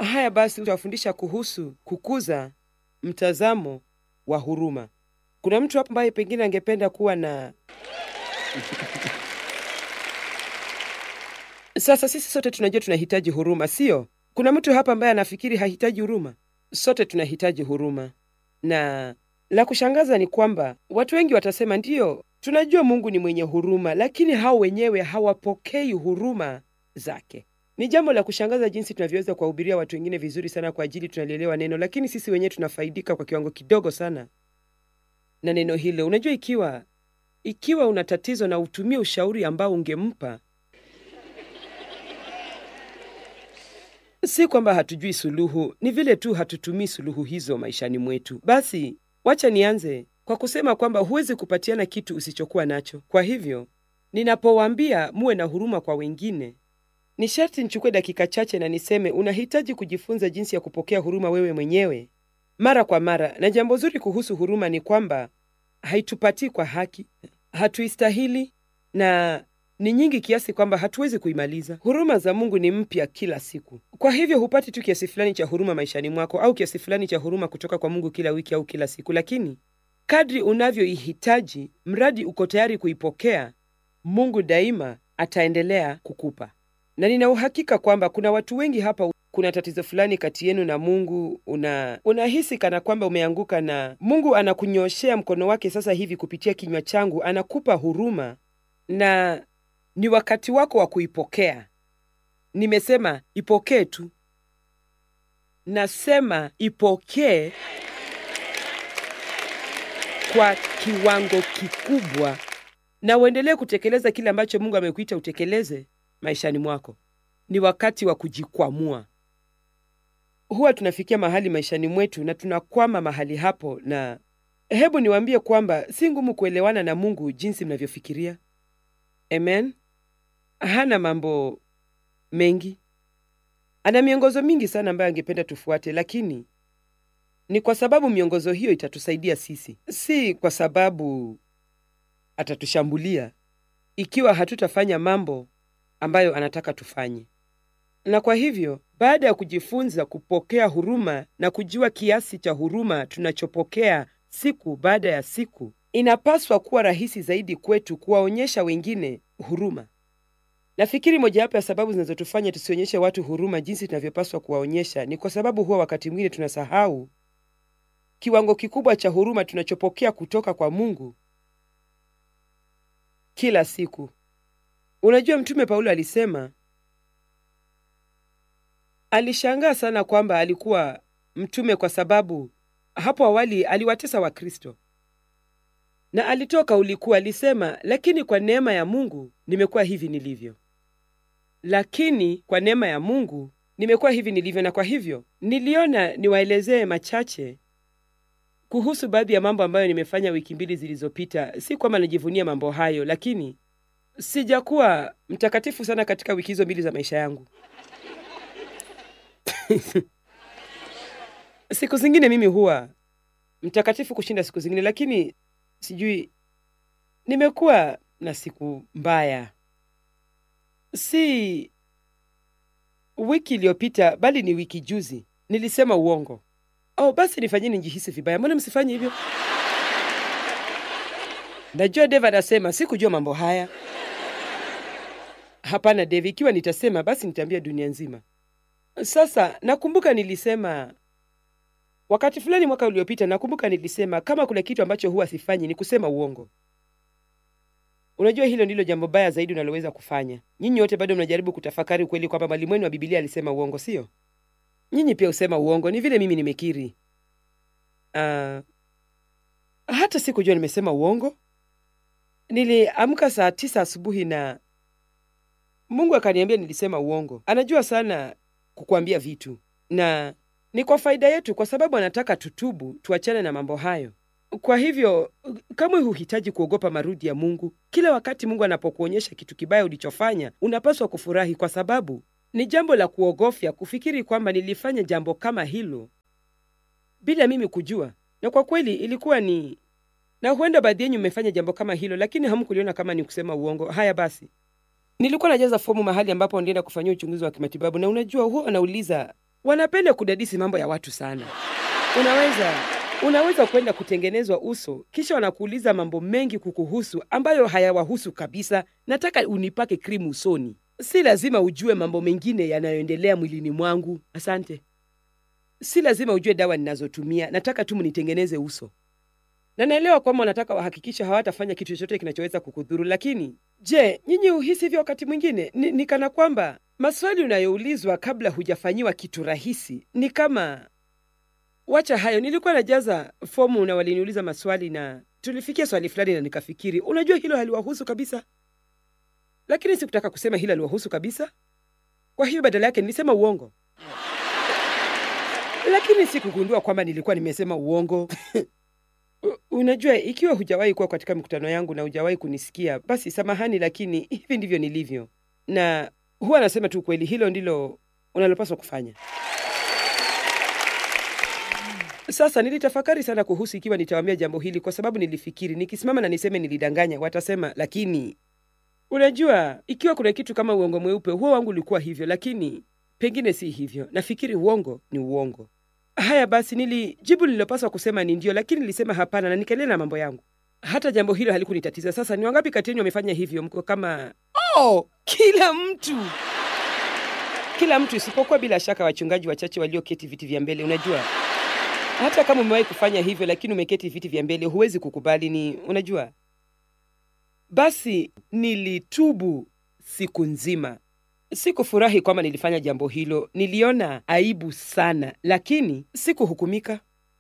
Haya basi, utawafundisha kuhusu kukuza mtazamo wa huruma. Kuna mtu hapa ambaye pengine angependa kuwa na Sasa sisi sote tunajua tunahitaji huruma, sio? Kuna mtu hapa ambaye anafikiri hahitaji huruma? Sote tunahitaji huruma, na la kushangaza ni kwamba watu wengi watasema ndiyo, tunajua Mungu ni mwenye huruma, lakini hao wenyewe hawapokei huruma zake. Ni jambo la kushangaza jinsi tunavyoweza kuwahubiria watu wengine vizuri sana kwa ajili tunalielewa neno, lakini sisi wenyewe tunafaidika kwa kiwango kidogo sana na neno hilo. Unajua, ikiwa ikiwa una tatizo na utumie ushauri ambao ungempa Si kwamba hatujui suluhu, ni vile tu hatutumii suluhu hizo maishani mwetu. Basi wacha nianze kwa kusema kwamba huwezi kupatiana kitu usichokuwa nacho. Kwa hivyo ninapowaambia muwe na huruma kwa wengine, ni sharti nichukue dakika chache na niseme unahitaji kujifunza jinsi ya kupokea huruma wewe mwenyewe mara kwa mara. Na jambo zuri kuhusu huruma ni kwamba haitupatii kwa haki, hatuistahili na ni nyingi kiasi kwamba hatuwezi kuimaliza. Huruma za Mungu ni mpya kila siku. Kwa hivyo hupati tu kiasi fulani cha huruma maishani mwako au kiasi fulani cha huruma kutoka kwa Mungu kila wiki au kila siku, lakini kadri unavyoihitaji, mradi uko tayari kuipokea, Mungu daima ataendelea kukupa. Na nina uhakika kwamba kuna watu wengi hapa, kuna tatizo fulani kati yenu na Mungu, una unahisi kana kwamba umeanguka, na Mungu anakunyoshea mkono wake sasa hivi kupitia kinywa changu, anakupa huruma na ni wakati wako wa kuipokea. Nimesema ipokee tu, nasema ipokee kwa kiwango kikubwa, na uendelee kutekeleza kile ambacho Mungu amekuita utekeleze maishani mwako. Ni wakati wa kujikwamua. Huwa tunafikia mahali maishani mwetu na tunakwama mahali hapo, na hebu niwaambie kwamba si ngumu kuelewana na Mungu jinsi mnavyofikiria. Amen. Hana mambo mengi, ana miongozo mingi sana ambayo angependa tufuate, lakini ni kwa sababu miongozo hiyo itatusaidia sisi, si kwa sababu atatushambulia ikiwa hatutafanya mambo ambayo anataka tufanye. Na kwa hivyo, baada ya kujifunza kupokea huruma na kujua kiasi cha huruma tunachopokea siku baada ya siku, inapaswa kuwa rahisi zaidi kwetu kuwaonyesha wengine huruma. Nafikiri mojawapo ya sababu zinazotufanya tusionyeshe watu huruma jinsi tunavyopaswa kuwaonyesha ni kwa sababu huwa wakati mwingine tunasahau kiwango kikubwa cha huruma tunachopokea kutoka kwa Mungu kila siku. Unajua, Mtume Paulo alisema alishangaa sana kwamba alikuwa mtume kwa sababu hapo awali aliwatesa Wakristo na alitoa kauli kuu, alisema, lakini kwa neema ya Mungu nimekuwa hivi nilivyo. Lakini kwa neema ya Mungu nimekuwa hivi nilivyo. Na kwa hivyo niliona niwaelezee machache kuhusu baadhi ya mambo ambayo nimefanya wiki mbili zilizopita. Si kwamba najivunia mambo hayo, lakini sijakuwa mtakatifu sana katika wiki hizo mbili za maisha yangu. siku zingine mimi huwa mtakatifu kushinda siku zingine, lakini sijui, nimekuwa na siku mbaya. Si wiki iliyopita, bali ni wiki juzi nilisema uongo. Oh, basi nifanyeni njihisi vibaya. Mbona msifanye hivyo? Najua Dave anasema sikujua mambo haya. Hapana Dave, ikiwa nitasema basi nitaambia dunia nzima. Sasa nakumbuka nilisema wakati fulani mwaka uliopita, nakumbuka nilisema kama kuna kitu ambacho huwa sifanyi ni kusema uongo. Unajua hilo ndilo jambo baya zaidi unaloweza kufanya. Nyinyi wote bado mnajaribu kutafakari ukweli kwamba mwalimu wenu wa Biblia alisema uongo, sio? Nyinyi pia husema uongo, ni vile mimi nimekiri. Uh, hata sikujua nimesema uongo. Niliamka saa tisa asubuhi na Mungu akaniambia nilisema uongo. Anajua sana kukuambia vitu na ni kwa faida yetu, kwa sababu anataka tutubu, tuachane na mambo hayo. Kwa hivyo kamwe huhitaji kuogopa marudi ya Mungu. Kila wakati Mungu anapokuonyesha kitu kibaya ulichofanya, unapaswa kufurahi, kwa sababu ni jambo la kuogofya kufikiri kwamba nilifanya jambo kama hilo bila mimi kujua, na kwa kweli ilikuwa ni na huenda baadhi yenyu mmefanya jambo kama hilo, lakini hamkuliona kama ni kusema uongo. Haya basi, nilikuwa najaza fomu mahali ambapo nilienda kufanyia uchunguzi wa kimatibabu, na unajua, huwa wanauliza wanapenda kudadisi mambo ya watu sana. Unaweza unaweza kwenda kutengenezwa uso, kisha wanakuuliza mambo mengi kukuhusu ambayo hayawahusu kabisa. Nataka unipake krimu usoni. Si lazima ujue mambo mengine yanayoendelea mwilini mwangu. Asante. Si lazima ujue dawa ninazotumia. Nataka tu mnitengeneze uso, na naelewa kwamba wanataka wahakikisha hawatafanya kitu chochote kinachoweza kukudhuru. Lakini je, nyinyi uhisi hivyo wakati mwingine? Ni, ni kana kwamba maswali unayoulizwa kabla hujafanyiwa kitu rahisi ni kama Wacha hayo, nilikuwa najaza fomu na waliniuliza maswali na tulifikia swali fulani, na nikafikiri, unajua hilo haliwahusu kabisa, lakini sikutaka kusema hilo haliwahusu kabisa. Kwa hiyo badala yake nilisema uongo, lakini sikugundua kwamba nilikuwa nimesema uongo. Unajua, ikiwa hujawahi kuwa katika mikutano yangu na hujawahi kunisikia, basi samahani, lakini hivi ndivyo nilivyo, na huwa nasema tu kweli. Hilo ndilo unalopaswa kufanya. Sasa nilitafakari sana kuhusu ikiwa nitawaambia jambo hili, kwa sababu nilifikiri nikisimama na niseme nilidanganya, watasema lakini unajua, ikiwa kuna kitu kama uongo mweupe, huo wangu ulikuwa hivyo, lakini pengine si hivyo. Nafikiri uongo ni uongo. Haya basi, nilijibu nililopaswa kusema ni ndio, lakini nilisema hapana na nikaendelea na mambo yangu. Hata jambo hilo halikunitatiza. Sasa ni wangapi kati yenu wamefanya hivyo? Mko kama oh, kila mtu kila mtu, isipokuwa bila shaka wachungaji wachache walioketi viti vya mbele. Unajua hata kama umewahi kufanya hivyo lakini umeketi viti vya mbele, huwezi kukubali. Ni unajua, basi nilitubu siku nzima. Sikufurahi kwamba nilifanya jambo hilo, niliona aibu sana, lakini sikuhukumika.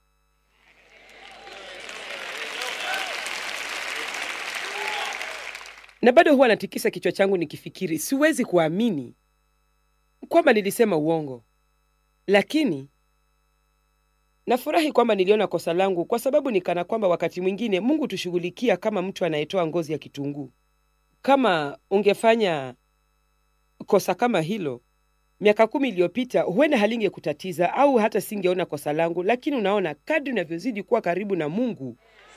Na bado huwa natikisa kichwa changu nikifikiri, siwezi kuamini kwamba nilisema uongo, lakini Nafurahi kwamba niliona kosa langu, kwa sababu ni kana kwamba wakati mwingine Mungu tushughulikia kama mtu anayetoa ngozi ya kitunguu. Kama ungefanya kosa kama hilo miaka kumi iliyopita, huenda halingekutatiza au hata singeona kosa langu, lakini unaona, kadri unavyozidi kuwa karibu na Mungu,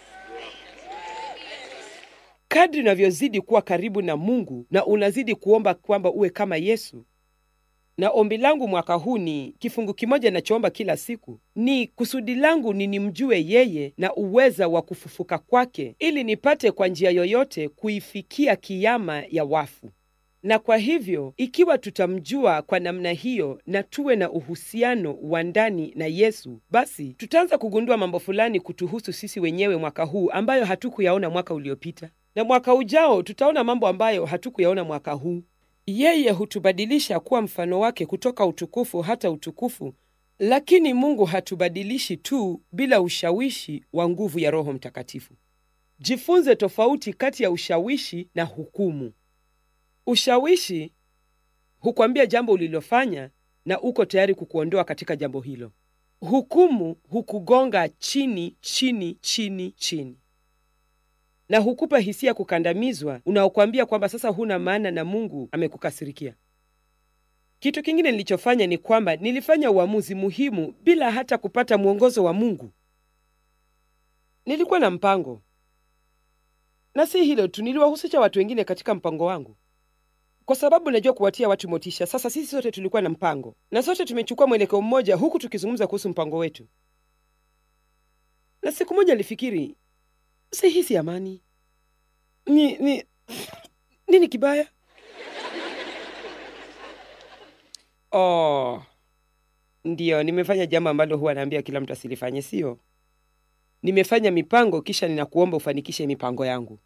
kadri unavyozidi kuwa karibu na Mungu na unazidi kuomba kwamba uwe kama Yesu na ombi langu mwaka huu ni kifungu kimoja nachoomba kila siku, ni kusudi langu ni nimjue yeye na uweza wa kufufuka kwake, ili nipate kwa njia yoyote kuifikia kiyama ya wafu. Na kwa hivyo, ikiwa tutamjua kwa namna hiyo na tuwe na uhusiano wa ndani na Yesu, basi tutaanza kugundua mambo fulani kutuhusu sisi wenyewe mwaka huu ambayo hatukuyaona mwaka uliopita, na mwaka ujao tutaona mambo ambayo hatukuyaona mwaka huu. Yeye hutubadilisha kuwa mfano wake kutoka utukufu hata utukufu, lakini Mungu hatubadilishi tu bila ushawishi wa nguvu ya Roho Mtakatifu. Jifunze tofauti kati ya ushawishi na hukumu. Ushawishi hukwambia jambo ulilofanya na uko tayari kukuondoa katika jambo hilo. Hukumu hukugonga chini chini chini chini na hukupa hisia kukandamizwa, unaokwambia kwamba sasa huna maana na Mungu amekukasirikia. Kitu kingine nilichofanya ni kwamba nilifanya uamuzi muhimu bila hata kupata mwongozo wa Mungu. Nilikuwa na mpango, na si hilo tu, niliwahusisha watu wengine katika mpango wangu, kwa sababu najua kuwatia watu motisha. Sasa sisi sote tulikuwa na mpango, na sote tumechukua mwelekeo mmoja, huku tukizungumza kuhusu mpango wetu. Na siku moja nilifikiri sihisi amani. Ni, ni, nini kibaya? Oh, ndiyo, nimefanya jambo ambalo huwa naambia kila mtu asilifanye, sio? Nimefanya mipango kisha ninakuomba ufanikishe mipango yangu.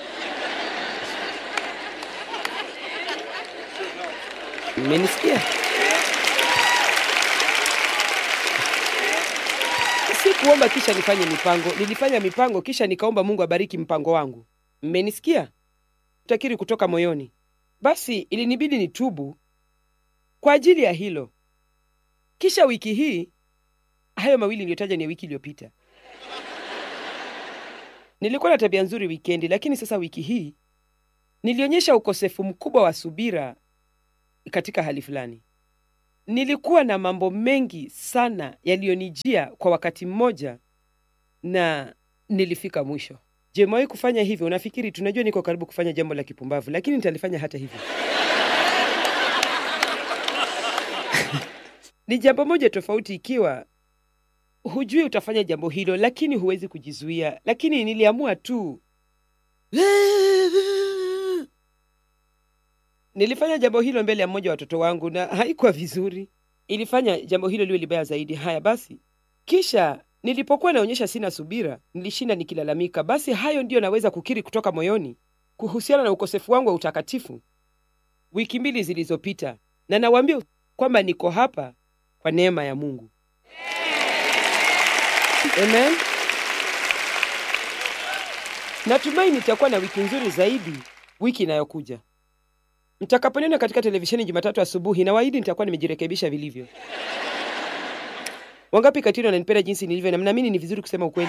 Mmenisikia? Sikuomba kisha nifanye mipango, nilifanya mipango kisha nikaomba Mungu abariki mpango wangu. Mmenisikia? Takiri kutoka moyoni. Basi ilinibidi nitubu kwa ajili ya hilo. Kisha wiki hii, hayo mawili niliyotaja ni wiki iliyopita. Nilikuwa na tabia nzuri wikendi, lakini sasa wiki hii nilionyesha ukosefu mkubwa wa subira katika hali fulani. Nilikuwa na mambo mengi sana yaliyonijia kwa wakati mmoja na nilifika mwisho. Je, umewahi kufanya hivyo? Unafikiri tunajua niko karibu kufanya jambo la kipumbavu, lakini nitalifanya hata hivyo. Ni jambo moja tofauti ikiwa hujui utafanya jambo hilo, lakini huwezi kujizuia. Lakini niliamua tu nilifanya jambo hilo mbele ya mmoja wa watoto wangu na haikuwa vizuri. Ilifanya jambo hilo liwe libaya zaidi. Haya basi, kisha nilipokuwa naonyesha sina subira, nilishinda nikilalamika. Basi hayo ndiyo naweza kukiri kutoka moyoni kuhusiana na ukosefu wangu wa utakatifu wiki mbili zilizopita, na nawaambia kwamba niko hapa kwa neema ya Mungu. Amen. Natumai nitakuwa na wiki nzuri zaidi wiki inayokuja. Mtakaponiona katika televisheni Jumatatu asubuhi, nawaahidi nitakuwa nimejirekebisha vilivyo. Wangapi kati yenu wananipenda jinsi nilivyo na mnaamini ni vizuri kusema ukweli?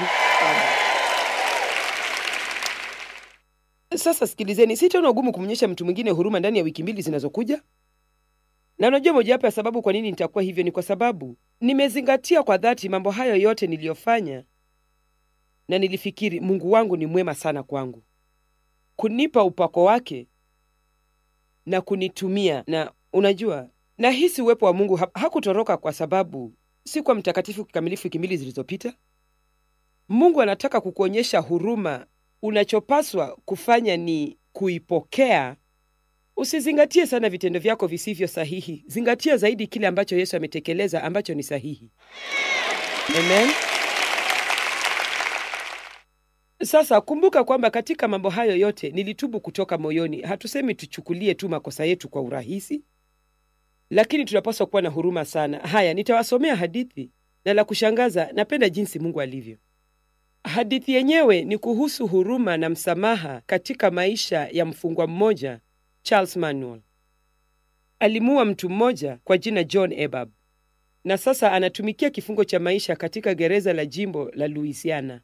Sasa sikilizeni, sitaona ugumu kumwonyesha mtu mwingine huruma ndani ya wiki mbili zinazokuja. Na unajua mojawapo ya sababu kwa nini nitakuwa hivyo ni kwa sababu nimezingatia kwa dhati mambo hayo yote niliyofanya, na nilifikiri Mungu wangu ni mwema sana kwangu kunipa upako wake na kunitumia. Na unajua, nahisi uwepo wa Mungu ha hakutoroka kwa sababu si kwa mtakatifu kikamilifu wiki mbili zilizopita. Mungu anataka kukuonyesha huruma. Unachopaswa kufanya ni kuipokea. Usizingatie sana vitendo vyako visivyo sahihi, zingatia zaidi kile ambacho Yesu ametekeleza ambacho ni sahihi. Amen. Sasa kumbuka kwamba katika mambo hayo yote nilitubu kutoka moyoni. Hatusemi tuchukulie tu makosa yetu kwa urahisi, lakini tunapaswa kuwa na huruma sana. Haya, nitawasomea hadithi, na la kushangaza, napenda jinsi Mungu alivyo. Hadithi yenyewe ni kuhusu huruma na msamaha katika maisha ya mfungwa mmoja Charles Manuel. Alimuua mtu mmoja kwa jina John Ebab, na sasa anatumikia kifungo cha maisha katika gereza la jimbo la Louisiana.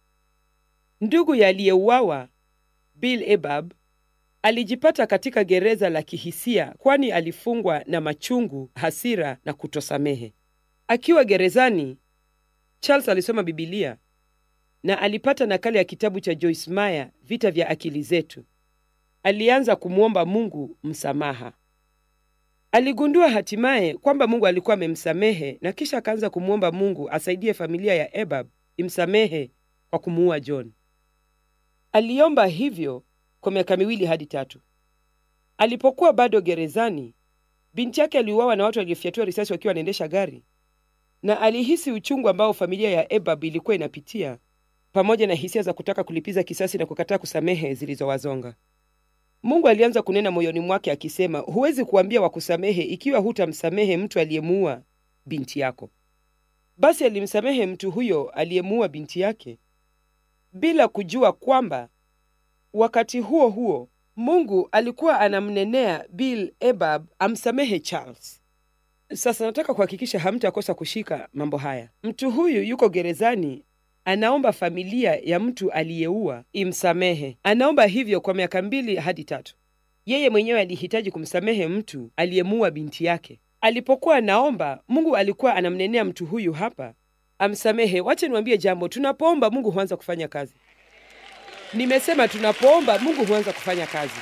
Ndugu ya aliyeuawa Bill Ebab alijipata katika gereza la kihisia, kwani alifungwa na machungu, hasira na kutosamehe. Akiwa gerezani, Charles alisoma Bibilia na alipata nakala ya kitabu cha Joyce Meyer, Vita vya Akili Zetu. Alianza kumwomba Mungu msamaha. Aligundua hatimaye kwamba Mungu alikuwa amemsamehe na kisha akaanza kumwomba Mungu asaidie familia ya Ebab imsamehe kwa kumuua John. Aliomba hivyo kwa miaka miwili hadi tatu. Alipokuwa bado gerezani, binti yake aliuawa na watu waliofyatua risasi wakiwa wanaendesha gari, na alihisi uchungu ambao familia ya Ebab ilikuwa inapitia pamoja na hisia za kutaka kulipiza kisasi na kukataa kusamehe zilizowazonga. Mungu alianza kunena moyoni mwake akisema, huwezi kuambia wakusamehe ikiwa hutamsamehe mtu aliyemuua binti yako. Basi alimsamehe mtu huyo aliyemuua binti yake bila kujua kwamba wakati huo huo Mungu alikuwa anamnenea Bill Ebab amsamehe Charles. Sasa nataka kuhakikisha hamtakosa kushika mambo haya. Mtu huyu yuko gerezani, anaomba familia ya mtu aliyeua imsamehe. Anaomba hivyo kwa miaka mbili hadi tatu. Yeye mwenyewe alihitaji kumsamehe mtu aliyemuua binti yake. Alipokuwa anaomba, Mungu alikuwa anamnenea mtu huyu hapa amsamehe. Wache niwaambie jambo, tunapoomba Mungu huanza kufanya kazi. Nimesema tunapoomba Mungu huanza kufanya kazi.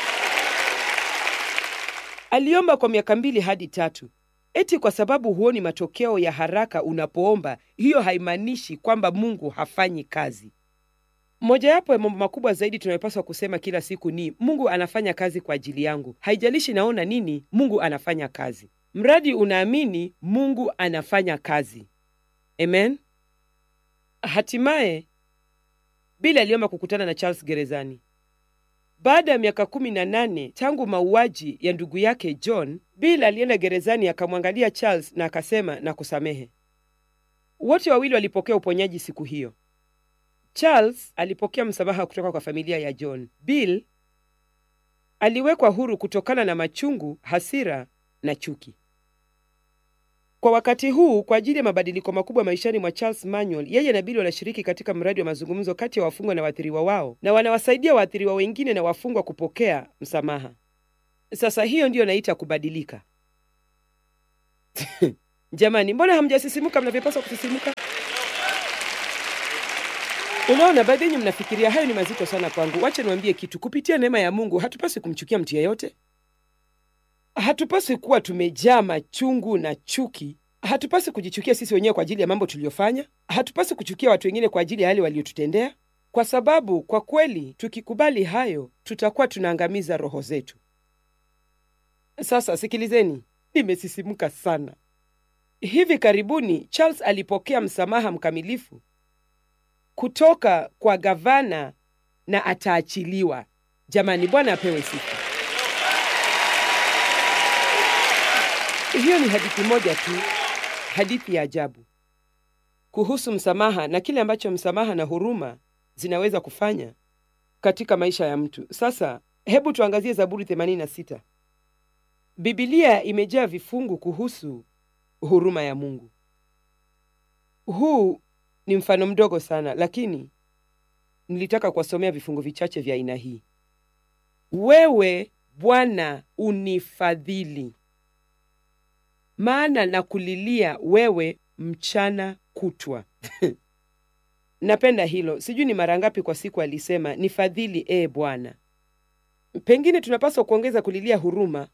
Aliomba kwa miaka mbili hadi tatu. Eti kwa sababu huoni matokeo ya haraka unapoomba, hiyo haimaanishi kwamba Mungu hafanyi kazi. Mojawapo ya mambo makubwa zaidi tunayopaswa kusema kila siku ni Mungu anafanya kazi kwa ajili yangu. Haijalishi naona nini, Mungu anafanya kazi. Mradi unaamini Mungu anafanya kazi. Amen. Hatimaye Bill aliomba kukutana na Charles gerezani. Baada ya miaka kumi na nane tangu mauaji ya ndugu yake John, Bill alienda gerezani akamwangalia Charles na akasema na kusamehe. Wote wawili walipokea uponyaji siku hiyo. Charles alipokea msamaha kutoka kwa familia ya John. Bill aliwekwa huru kutokana na machungu, hasira na chuki. Kwa wakati huu, kwa ajili ya mabadiliko makubwa maishani mwa Charles Manuel, yeye na Bill wanashiriki katika mradi wa mazungumzo kati ya wafungwa na waathiriwa wao, na wanawasaidia waathiriwa wengine na wafungwa kupokea msamaha. Sasa hiyo ndiyo naita kubadilika. Jamani, mbona hamjasisimuka mnavyopaswa kusisimuka? Unaona, baadhi yenyu mnafikiria hayo ni mazito sana kwangu. Wacha niwaambie kitu. Kupitia neema ya Mungu hatupaswi kumchukia mtu yeyote. Hatupaswi kuwa tumejaa machungu na chuki Hatupasi kujichukia sisi wenyewe kwa ajili ya mambo tuliyofanya. Hatupasi kuchukia watu wengine kwa ajili ya yale waliotutendea, kwa sababu kwa kweli tukikubali hayo, tutakuwa tunaangamiza roho zetu. Sasa sikilizeni, nimesisimka sana. Hivi karibuni Charles alipokea msamaha mkamilifu kutoka kwa gavana na ataachiliwa. Jamani, Bwana apewe sifa. Hiyo ni hadithi moja tu, hadithi ya ajabu kuhusu msamaha na kile ambacho msamaha na huruma zinaweza kufanya katika maisha ya mtu. Sasa hebu tuangazie Zaburi 86. Biblia imejaa vifungu kuhusu huruma ya Mungu. Huu ni mfano mdogo sana, lakini nilitaka kuwasomea vifungu vichache vya aina hii. Wewe Bwana unifadhili, maana na kulilia wewe mchana kutwa. Napenda hilo. Sijui ni mara ngapi kwa siku alisema nifadhili, e Bwana. Pengine tunapaswa kuongeza kulilia huruma.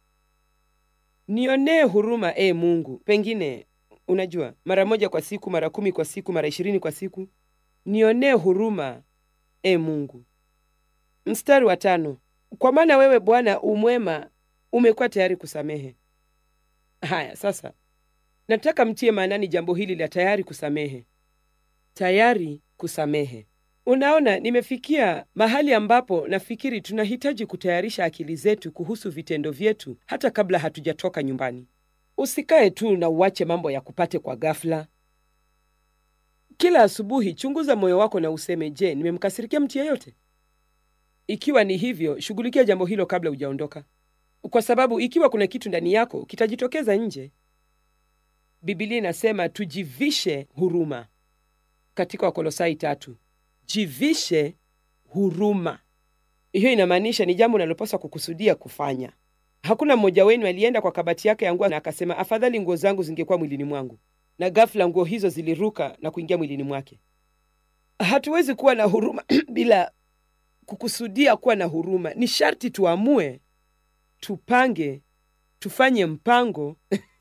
Nionee huruma, e Mungu. Pengine unajua, mara moja kwa siku, mara kumi kwa siku, mara ishirini kwa siku. Nionee huruma, e Mungu. Mstari wa tano, kwa maana wewe Bwana umwema, umekuwa tayari kusamehe. Haya, sasa nataka mtie maanani jambo hili la tayari kusamehe. Tayari kusamehe. Unaona, nimefikia mahali ambapo nafikiri tunahitaji kutayarisha akili zetu kuhusu vitendo vyetu hata kabla hatujatoka nyumbani. Usikae tu na uache mambo ya kupate kwa ghafla. Kila asubuhi chunguza moyo wako na useme, je, nimemkasirikia mtu yeyote? Ikiwa ni hivyo, shughulikia jambo hilo kabla hujaondoka, kwa sababu ikiwa kuna kitu ndani yako kitajitokeza nje. Biblia inasema tujivishe huruma katika Wakolosai tatu. Jivishe huruma. Hiyo inamaanisha ni jambo unalopaswa kukusudia kufanya. Hakuna mmoja wenu alienda kwa kabati yake ya nguo na akasema afadhali nguo zangu zingekuwa mwilini mwangu, na ghafla nguo hizo ziliruka na kuingia mwilini mwake. Hatuwezi kuwa na huruma bila kukusudia kuwa na huruma. Ni sharti tuamue, tupange, tufanye mpango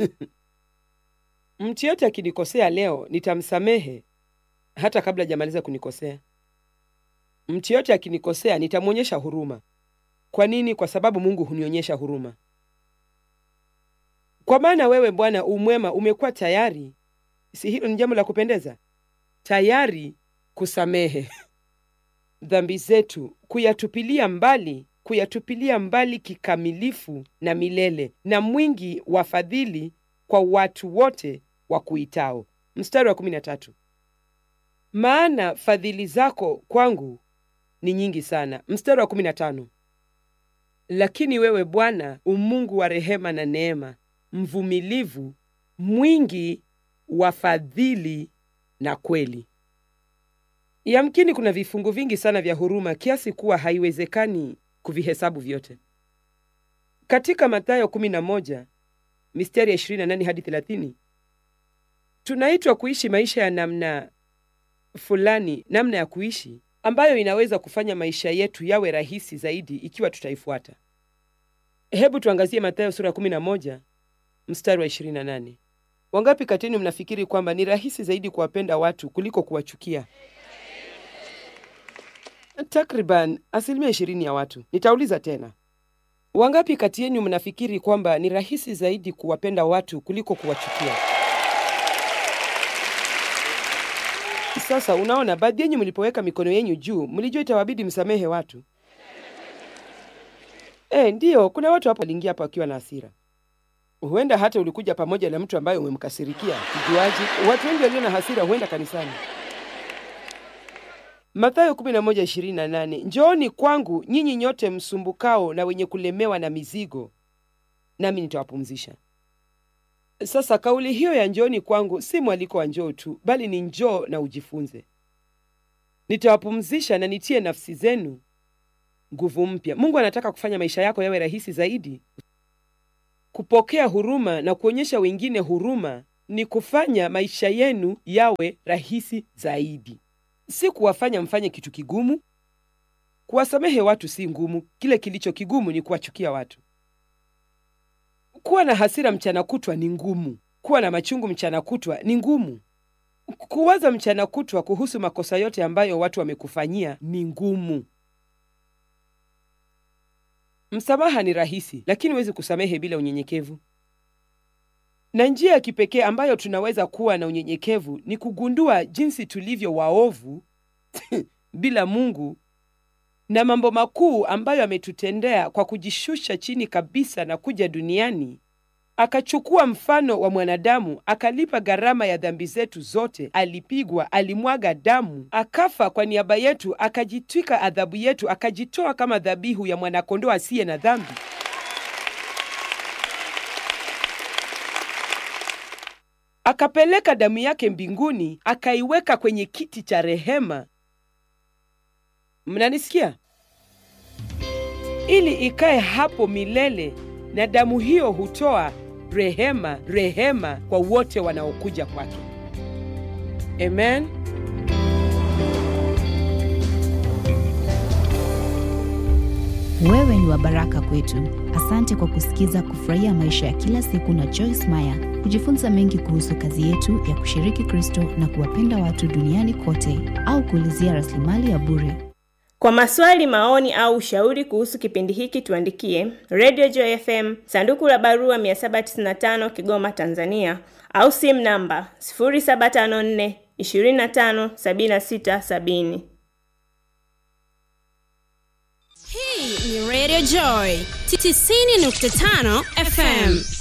mtu yote akinikosea leo nitamsamehe hata kabla hajamaliza kunikosea. Mtu yote akinikosea nitamwonyesha huruma. Kwa nini? Kwa sababu Mungu hunionyesha huruma. Kwa maana wewe Bwana umwema, umekuwa tayari. Si hilo ni jambo la kupendeza? Tayari kusamehe dhambi zetu, kuyatupilia mbali, kuyatupilia mbali kikamilifu na milele, na mwingi wa fadhili kwa watu wote wa kuitao. Mstari wa kumi na tatu maana fadhili zako kwangu ni nyingi sana. Mstari wa kumi na tano lakini wewe Bwana umungu wa rehema na neema, mvumilivu, mwingi wa fadhili na kweli. Yamkini kuna vifungu vingi sana vya huruma kiasi kuwa haiwezekani kuvihesabu vyote. Katika Mathayo 11 mistari ya 28 hadi 30 tunaitwa kuishi maisha ya namna fulani, namna ya kuishi ambayo inaweza kufanya maisha yetu yawe rahisi zaidi ikiwa tutaifuata. Hebu tuangazie Mathayo sura 11 mstari wa 28. Wangapi kati yenu mnafikiri kwamba ni rahisi zaidi kuwapenda watu kuliko kuwachukia? Takriban asilimia ishirini ya watu. Nitauliza tena, wangapi kati yenu mnafikiri kwamba ni rahisi zaidi kuwapenda watu kuliko kuwachukia? Sasa unaona, baadhi yenyu mlipoweka mikono yenyu juu mlijua itawabidi msamehe watu. E, ndiyo, kuna watu hapo waliingia hapa wakiwa na hasira. Huenda hata ulikuja pamoja na mtu ambaye umemkasirikia. Kijuaji, watu wengi walio na hasira huenda kanisani. Mathayo 11:28, njooni kwangu nyinyi nyote msumbukao na wenye kulemewa na mizigo, nami nitawapumzisha. Sasa kauli hiyo ya njooni kwangu si mwaliko wa njoo tu, bali ni njoo na ujifunze. Nitawapumzisha na nitie nafsi zenu nguvu mpya. Mungu anataka kufanya maisha yako yawe rahisi zaidi. Kupokea huruma na kuonyesha wengine huruma ni kufanya maisha yenu yawe rahisi zaidi, si kuwafanya mfanye kitu kigumu. Kuwasamehe watu si ngumu, kile kilicho kigumu ni kuwachukia watu. Kuwa na hasira mchana kutwa ni ngumu. kuwa na machungu mchana kutwa ni ngumu. Kuwaza mchana kutwa kuhusu makosa yote ambayo watu wamekufanyia ni ngumu. Msamaha ni rahisi, lakini huwezi kusamehe bila unyenyekevu. Na njia ya kipekee ambayo tunaweza kuwa na unyenyekevu ni kugundua jinsi tulivyo waovu bila Mungu na mambo makuu ambayo ametutendea kwa kujishusha chini kabisa na kuja duniani akachukua mfano wa mwanadamu, akalipa gharama ya dhambi zetu zote. Alipigwa, alimwaga damu, akafa kwa niaba yetu, akajitwika adhabu yetu, akajitoa kama dhabihu ya mwanakondoo asiye na dhambi. Akapeleka damu yake mbinguni, akaiweka kwenye kiti cha rehema. Mnanisikia? Ili ikae hapo milele, na damu hiyo hutoa rehema, rehema kwa wote wanaokuja kwake. Amen. Wewe ni wa baraka kwetu. Asante kwa kusikiza Kufurahia Maisha ya Kila Siku na Joyce Meyer. Kujifunza mengi kuhusu kazi yetu ya kushiriki Kristo na kuwapenda watu duniani kote, au kuulizia rasilimali ya bure Kwa maswali, maoni au ushauri kuhusu kipindi hiki tuandikie Radio Joy FM, sanduku la barua 795 Kigoma, Tanzania, au simu namba 0754 25 76 70. Hii ni Radio Joy 90.5 FM.